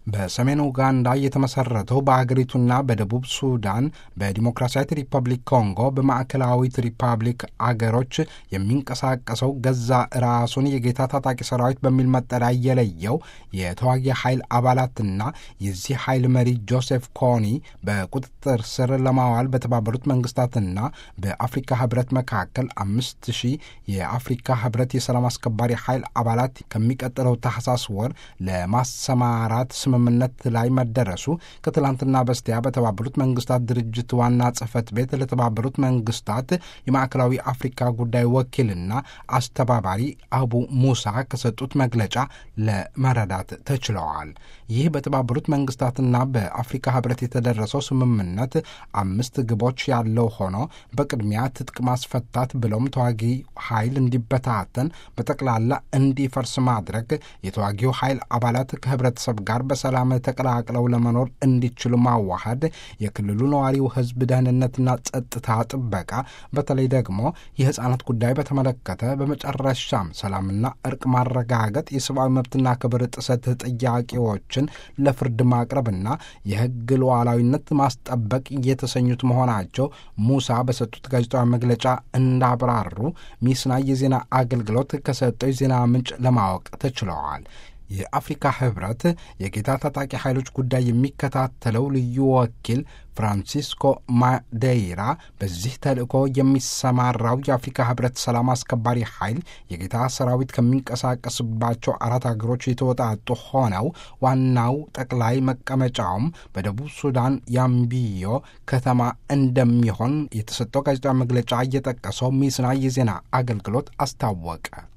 በሰሜን ኡጋንዳ የተመሰረተው በአገሪቱና በደቡብ ሱዳን በዲሞክራሲያዊት ሪፐብሊክ ኮንጎ በማዕከላዊት ሪፐብሊክ አገሮች የሚንቀሳቀሰው ገዛ ራሱን የጌታ ታጣቂ ሰራዊት በሚል መጠሪያ የለየው የተዋጊ ኃይል አባላትና የዚህ ኃይል መሪ ጆሴፍ ኮኒ በቁጥጥር ስር ለማዋል በተባበሩት መንግስታትና በአፍሪካ ህብረት መካከል አምስት ሺህ የአፍሪካ ህብረት የሰላም አስከባሪ ኃይል አባላት ከሚቀጥለው ታህሳስ ወር ለማሰማራት ስምምነት ላይ መደረሱ ከትላንትና በስቲያ በተባበሩት መንግስታት ድርጅት ዋና ጽህፈት ቤት ለተባበሩት መንግስታት የማዕከላዊ አፍሪካ ጉዳይ ወኪልና አስተባባሪ አቡ ሙሳ ከሰጡት መግለጫ ለመረዳት ተችለዋል። ይህ በተባበሩት መንግስታትና በአፍሪካ ህብረት የተደረሰው ስምምነት አምስት ግቦች ያለው ሆኖ በቅድሚያ ትጥቅ ማስፈታት ብሎም ተዋጊ ኃይል እንዲበታተን በጠቅላላ እንዲፈርስ ማድረግ የተዋጊው ኃይል አባላት ከህብረተሰብ ጋር በሰላም ተቀላቅለው ለመኖር እንዲችሉ ማዋሃድ፣ የክልሉ ነዋሪው ህዝብ ደህንነትና ጸጥታ ጥበቃ፣ በተለይ ደግሞ የህፃናት ጉዳይ በተመለከተ፣ በመጨረሻም ሰላምና እርቅ ማረጋገጥ፣ የሰብአዊ መብትና ክብር ጥሰት ጥያቄዎችን ለፍርድ ማቅረብና የህግ ሉዓላዊነት ማስጠበቅ የተሰኙት መሆናቸው ሙሳ በሰጡት ጋዜጣዊ መግለጫ እንዳብራሩ ሚስና የዜና አገልግሎት ከሰጠው የዜና ምንጭ ለማወቅ ተችለዋል። የአፍሪካ ህብረት የጌታ ታጣቂ ኃይሎች ጉዳይ የሚከታተለው ልዩ ወኪል ፍራንሲስኮ ማዴይራ በዚህ ተልእኮ የሚሰማራው የአፍሪካ ህብረት ሰላም አስከባሪ ኃይል የጌታ ሰራዊት ከሚንቀሳቀስባቸው አራት ሀገሮች የተወጣጡ ሆነው ዋናው ጠቅላይ መቀመጫውም በደቡብ ሱዳን ያምቢዮ ከተማ እንደሚሆን የተሰጠው ጋዜጣዊ መግለጫ እየጠቀሰው ሚስና የዜና አገልግሎት አስታወቀ።